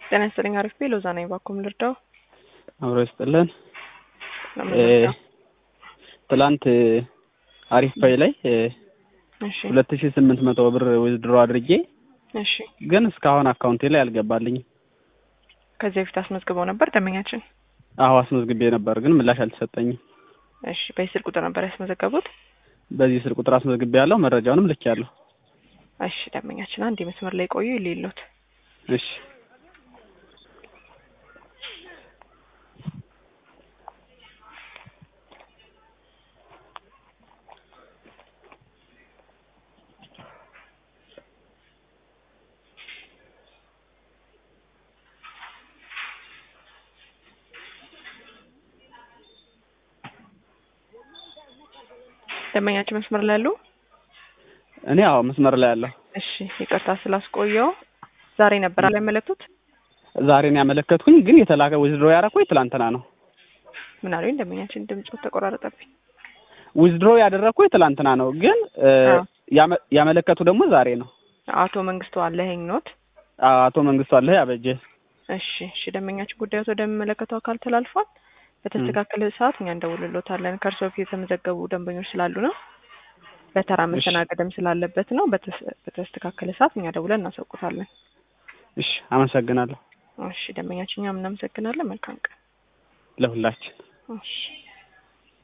ጤና ይስጥልኝ። አሪፍ ቤ ሎዛ ነኝ። ባኩም ልርዳው አብሮ ይስጥልን። ለምን ልርዳው? ትላንት አሪፍ ፓይ ላይ እሺ ሁለት ሺ ስምንት መቶ ብር ዊዝድሮ አድርጌ እሺ። ግን እስካሁን አካውንቴ ላይ አልገባልኝም። ከዚህ በፊት አስመዝግበው ነበር ደንበኛችን? አዎ አስመዝግቤ ነበር፣ ግን ምላሽ አልተሰጠኝም። እሺ። በስልክ ቁጥር ነበር ያስመዘገቡት? በዚህ ስልክ ቁጥር አስመዝግቤ ያለው መረጃውንም ልክ ያለሁ። እሺ። ደንበኛችን አንድ መስመር ላይ ቆዩ ይሌሎት እሺ ደንበኛችን መስመር ላይ ያሉ? እኔ አዎ መስመር ላይ ያለሁ። እሺ። ይቅርታ ስላስቆየው ዛሬ ነበር አላመለክቱት? ዛሬ ነው ያመለከትኩኝ፣ ግን የተላከ ዊዝድሮ ያደረኩኝ ትላንትና ነው። ምን አሉኝ? ደንበኛችን ድምፁ ተቆራረጠብኝ። ዊዝድሮ ያደረኩኝ ትላንትና ነው፣ ግን አዎ። ያመ- ያመለከቱ ደግሞ ዛሬ ነው። አቶ መንግስቱ አለኸኝ ኖት? አቶ መንግስቱ አለ ያበጀ። እሺ እሺ። ደንበኛችን ጉዳዮት ወደሚመለከተው አካል ተላልፏል። በተስተካከለ ሰዓት እኛ እንደውልሎታለን። ከእርሶ በፊት የተመዘገቡ ደንበኞች ስላሉ ነው። በተራ መስተናገድም ስላለበት ነው። በተስ- በተስተካከለ ሰዓት እኛ ደውለን እናሳውቁታለን። እሺ አመሰግናለሁ እሺ ደንበኛችን እኛም እናመሰግናለን። መልካም ቀን። ለሁላችን። እሺ